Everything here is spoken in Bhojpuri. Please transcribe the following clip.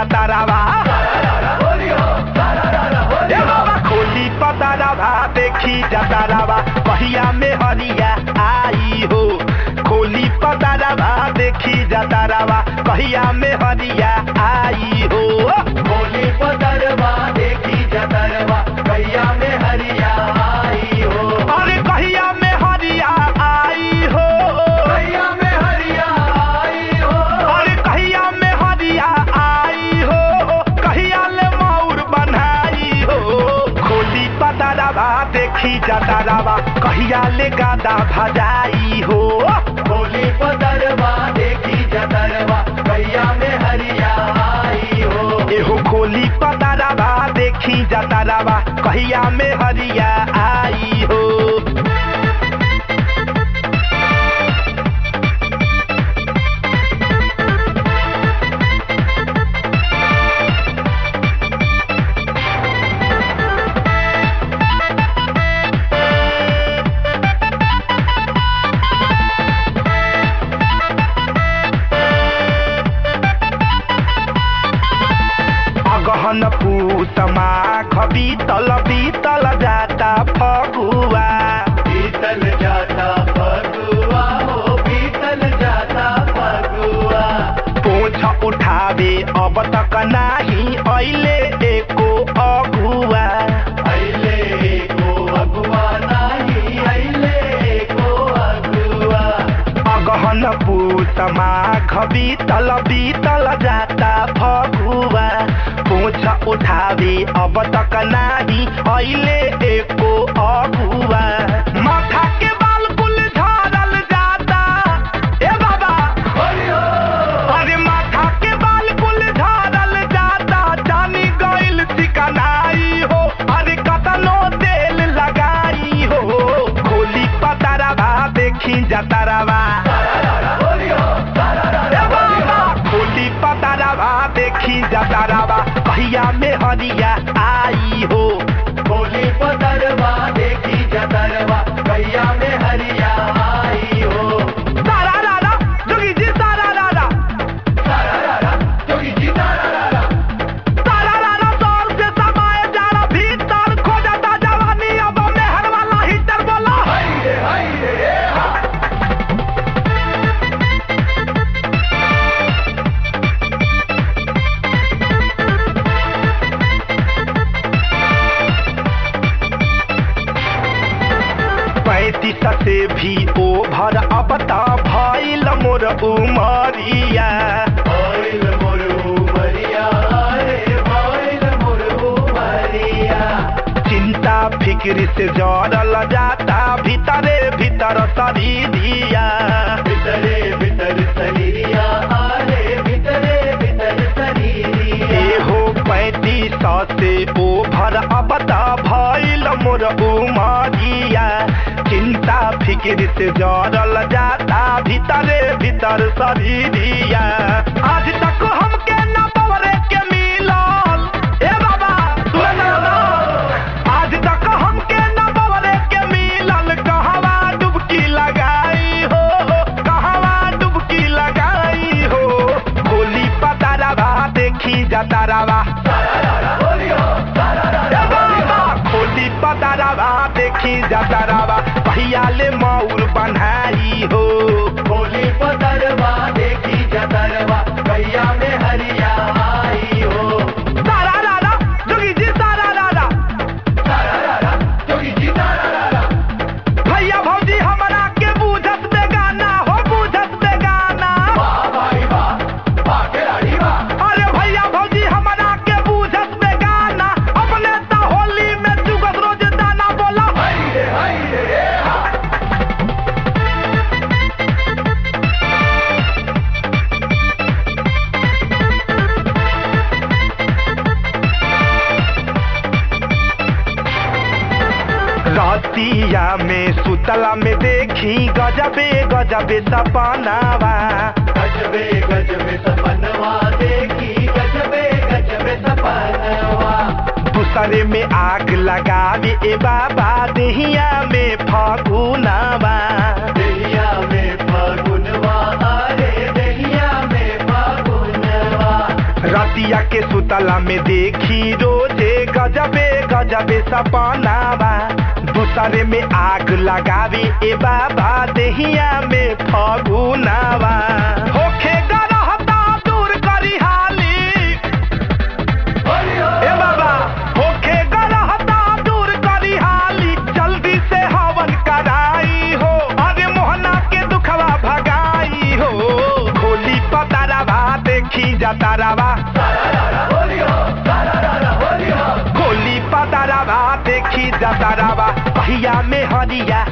जतारावा ए बाबा खोली पतारावा देखी जतारावा पहिया में हरिया आई हो खोली पतारावा देखी जतारावा पहिया में हरिया आई हो होली पतरवा देखी जतरवा भैया में हरिया आई हो अरे कहिया में हरिया आई हो भैया में हरिया आई हो अरे कहिया में हरिया आई हो कहिया ले मौर बनाई हो खोली पतारावा देखी जतारावा कहिया ले गादा भजाई हो होली पतरवा देखी जतरवा भैया में हरिया आई हो एहो खोली पतारावा देखी जतारावा कहिया में हरिया आई हो अगहन पूत माघ बीतल बीतल जाता फगुआ बीतल जाता फगुआ हो बीतल जाता फगुआ पोछ उठावे अब तक नाही ऐले एको अगुआ अइले को अगुआ नाही अइले को अगुआ अगहन पूत माघ बीतल बीतल जाता फगुआ पोछ उठावे अब तक नाही ऐले एको अगुआ माथा के बाल कुल झरल जाता ए बाबा अरे माथा के बाल कुल झरल जाता जानी गइल चिकनाई हो अरे कतनो तेल लगाई हो खोली पतारावा देखी जतारावा ए बाबा, खोली पतारावा देखी जतारावा कहिया में हरिया आई हो होली पतरवा देखी जतरवा भैया में हरिया आई हो तारा रारा जोगी जी तारा रारा सारा रारा जोगी जी तारा रारा तारा रारा दौर से समाए जाड़ा भीतर खो जाता जवानी अब मेहर वाला हीटर बोला हाय रे हाय रे ए हा पैंतीस से भी ओभर अब त भइल मोर उमरिया भइल मोर उमरिया रे भइल मोर उमरिया चिंता फिक्र से जरल जाता भीतरे भीतर शरीरिया भितरे भितर शरीरिया रे भितरे भितर शरीरिया एहो पैंतीस से ओभर अब त भइल मोर उमरिया चिंता फिक्र से जरल जाता भीतरे भीतर शरीरिया आज तक हमके न पवरे के मिलल ए बाबा सुन ना। आज तक हमके न पवरे के मिलल कहवा डुबकी लगाई हो कहवा डुबकी लगाई हो गोली पतारावा देखी जतारावा ए बाबा, खोली पतारावा देखी जतारावा पहिया ले मौर बनाई हो होली पतरवा देखी जतरवा भैया में हरिया आई हो तारा रारा जोगी जी तारा रारा सारा रारा जोगी जी तारा रारा भैया भौजी हमरा के बूझत बेगाना हो बूझत बेगाना वाह भाई वाह वाह खिलाड़ी वाह अरे भैया भौजी हमरा के बूझत बेगाना अपने त होली में चुगत रोज दाना बोला हाय रे हाय रे ए हा रतिया में सुतला में देखी गजबे गजबे सपनावा गजबे गजबे सपनवा देखी गजबे गजबे सपनवा दूसरे में आग लगावे ए बाबा देहिया में फगुनावा देहिया में फागुनवा अरे देहिया में फागुनवा रति रतिया के सुतला में देखी रोजे गजबे गजबे सपनावा दूसरे में आग लगावे ए बाबा देहिया में फगुनावा होखे गरहता दूर करी हाली ए बाबा होखे गरहता दूर करी हाली जल्दी से हवन कराई हो अरे मोहना के दुखवा भगाई हो खोली पतारावा देखी जतारावा खोली पतारावा देखी जतारावा पहिया में हरिया